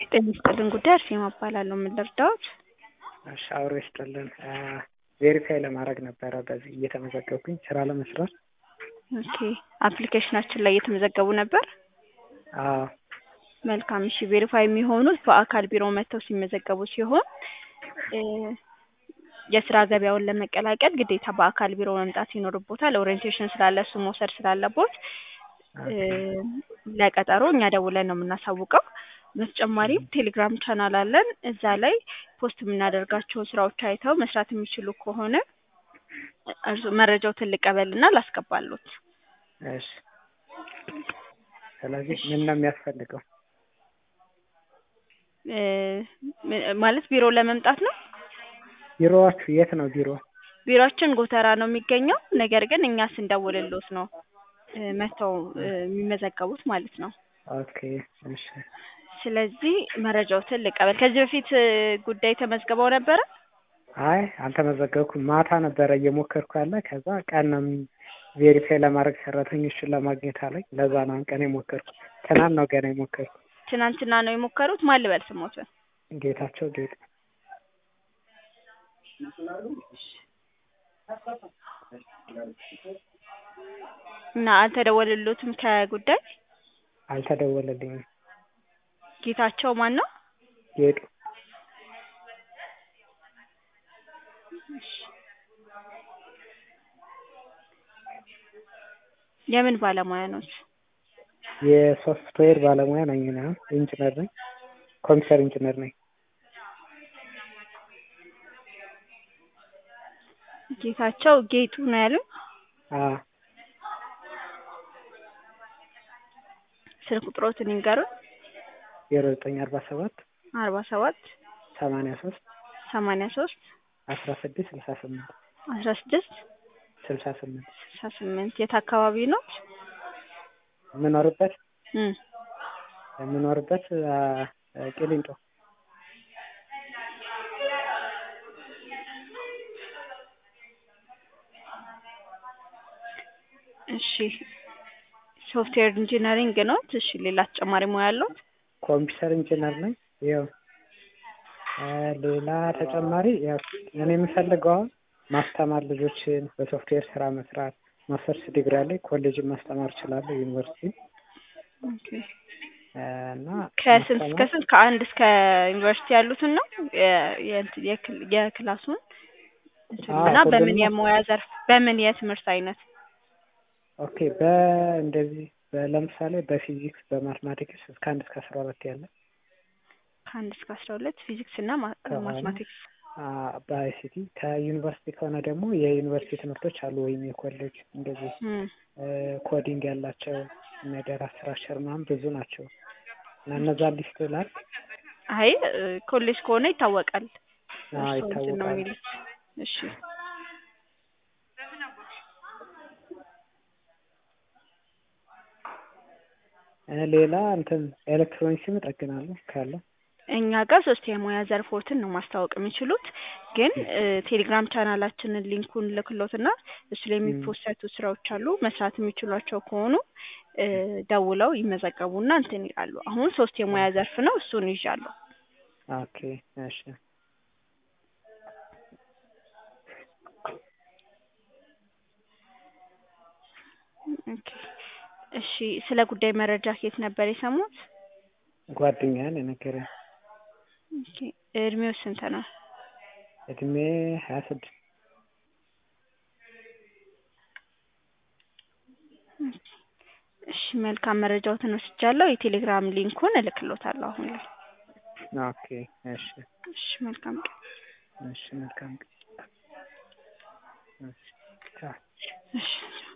ጤና ይስጥልን ጉዳይ አርሴማ እባላለሁ። ምን ልርዳዎት? እሺ አብሮ ይስጥልን። ቬሪፋይ ለማድረግ ነበረ በዚህ እየተመዘገብኩኝ ስራ ለመስራት። ኦኬ አፕሊኬሽናችን ላይ እየተመዘገቡ ነበር። አዎ መልካም እሺ። ቬሪፋይ የሚሆኑት በአካል ቢሮ መጥተው ሲመዘገቡ ሲሆን እ የስራ ገበያውን ለመቀላቀል ግዴታ በአካል ቢሮ መምጣት ይኖርቦታል። ኦሪየንቴሽን ስላለ እሱ መውሰድ ስላለቦት እ ለቀጠሮ እኛ ደውለን ነው የምናሳውቀው። በተጨማሪም ቴሌግራም ቻናል አለን። እዛ ላይ ፖስት የምናደርጋቸውን ስራዎች አይተው መስራት የሚችሉ ከሆነ እርሱ መረጃዎትን ልቀበልና ላስገባሎት። እሺ ስለዚህ ምን ነው የሚያስፈልገው? እ ማለት ቢሮ ለመምጣት ነው። ቢሮዋችሁ የት ነው ቢሮ? ቢሮአችን ጎተራ ነው የሚገኘው። ነገር ግን እኛ ስንደውልሎት ነው እ መጥተው እ የሚመዘገቡት ማለት ነው። ኦኬ እሺ ስለዚህ መረጃዎትን ልቀበል። ከዚህ በፊት እ ጉዳይ ተመዝግበው ነበረ? አይ አልተመዘገብኩም። ማታ ነበረ እየሞከርኩ ያለ ከዛ ቀን ነው ቬሪፋይ ለማድረግ ሰራተኞችን ለማግኘት አለኝ። ለዛ ነው አሁን ቀን የሞከርኩ። ትናንት ነው ገና የሞከርኩ። ትናንትና ነው የሞከሩት? ማን ልበል ስሞትን? ጌታቸው ጌጡ እና አልተደወለሎትም ከጉዳይ? አልተደወለልኝም። ጌታቸው ማን ነው? ጌጡ የምን ባለሙያ ኖት? የሶፍትዌር ባለሙያ ነኝ እኔ አሁን ኢንጂነር ነኝ። ኮምፒውተር ኢንጂነር ነኝ። ጌታቸው ጌጡ ነው ያሉኝ? አዎ ስልክ ቁጥሮትን ይንገሩን። ዜሮ ዘጠኝ አርባ ሰባት አርባ ሰባት ሰማንያ ሶስት ሰማንያ ሶስት አስራ ስድስት ስልሳ ስምንት አስራ ስድስት ስልሳ ስምንት ስልሳ ስምንት የት አካባቢ ነው? የምኖርበት እ የምኖርበት አ ቂሊንጦ እሺ ሶፍትዌር ኢንጂነሪንግ ኖት? እሺ ሌላ ተጨማሪ ሙያ አለዎት? ኮምፒውተር ኢንጂነር ነኝ። ያው እ ሌላ ተጨማሪ ያው እኔ የምፈልገው አሁን ማስተማር ልጆችን በሶፍትዌር ስራ መስራት ማስተርስ ዲግሪ አለኝ። ኮሌጅን ማስተማር እችላለሁ ዩኒቨርሲቲ ኦኬ እ እና ከስንት እስከ ማስተማር ስንት ከአንድ እስከ ዩኒቨርሲቲ ያሉትን ነው የ- የእንትን የክል- የክላሱን እንትን አዎ እና በምን ሁሉንም የሙያ ዘርፍ በምን የትምህርት አይነት? ኦኬ በእንደዚህ ለምሳሌ በፊዚክስ በማትማቲክስ እስከ አንድ እስከ አስራ ሁለት ያለ ከአንድ እስከ አስራ ሁለት ፊዚክስ እና ማ- ከሆነ ማትማቲክስ አ በአይሲቲ ከዩኒቨርሲቲ ከሆነ ደግሞ የዩኒቨርሲቲ ትምህርቶች አሉ ወይም የኮሌጅ እንደዚህ እ እ ኮዲንግ ያላቸው እነ ዳታ ስትራክቸር ምናምን ብዙ ናቸው እና እነዛ ሊስት ላድርግ? አይ እ ኮሌጅ ከሆነ ይታወቃል። አዎ እርስዎ እንትን ነው ይታወቃል። የሚሉት። እሺ እ ሌላ እንትን ኤሌክትሮኒክስም እጠግናለሁ ካለ እኛ ጋር ሶስት የሙያ ዘርፎችን ነው ማስታወቅ የሚችሉት። ግን እ ቴሌግራም ቻናላችንን ሊንኩን ልክሎትና እሱ ላይ እም የሚፖሰቱ ስራዎች አሉ። መስራት የሚችሏቸው ከሆኑ እ ደውለው ይመዘገቡና እንትን ይላሉ። አሁን ሶስት የሙያ ዘርፍ ነው፣ እሱን ይዣለሁ። ኦኬ እሺ ኦኬ እሺ ስለ ጉዳይ መረጃ ከየት ነበር የሰሙት? ጓደኛዬ ነው የነገረኝ። ኦኬ እድሜው ስንት ነው? እድሜ ሀያ ስድስት እሺ መልካም መረጃዎትን ወስጃለሁ። የቴሌግራም ሊንኩን እልክሎታለሁ አሁን ላይ። ኦኬ እሺ እሺ መልካም ቀን። እሺ መልካም ቀን። እሺ ቻው። እሺ